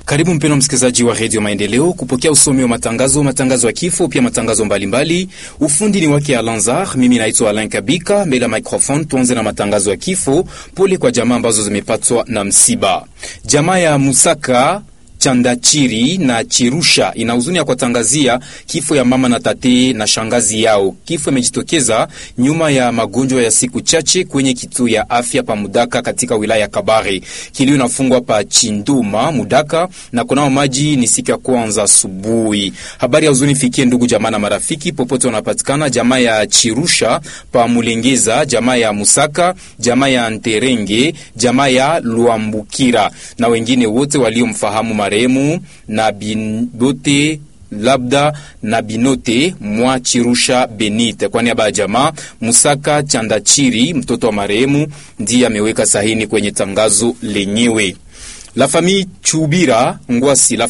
Karibu mpendwa msikilizaji wa redio Maendeleo kupokea usomi wa matangazo, matangazo ya kifo, pia matangazo mbalimbali. Ufundi ni wake Alanzar, mimi naitwa Alain Kabika mbele ya microphone. Tuanze na matangazo ya kifo. Pole kwa jamaa ambazo zimepatwa na msiba. Jamaa ya Musaka Chandachiri na Chirusha ina huzuni ya kuwatangazia kifo ya mama na tate na shangazi yao. Kifo imejitokeza nyuma ya magonjwa ya siku chache kwenye kituo ya afya pa Mudaka katika wilaya ya Kabare. Kilio inafungwa pa Chinduma Mudaka na kunao maji ni siku ya kwanza asubuhi. Habari ya huzuni fikie ndugu jamaa na marafiki popote wanapatikana, jamaa ya Chirusha pa Mulengeza, jamaa ya Musaka, jamaa ya Nterenge, jamaa ya Luambukira na wengine wote waliomfahamu marehemu na binote labda na binote mwa Chirusha Benite. Kwa niaba ya jamaa Musaka Chandachiri, mtoto wa marehemu, ndiye ameweka sahini kwenye tangazo lenyewe. La famille Chubira Ngwasi la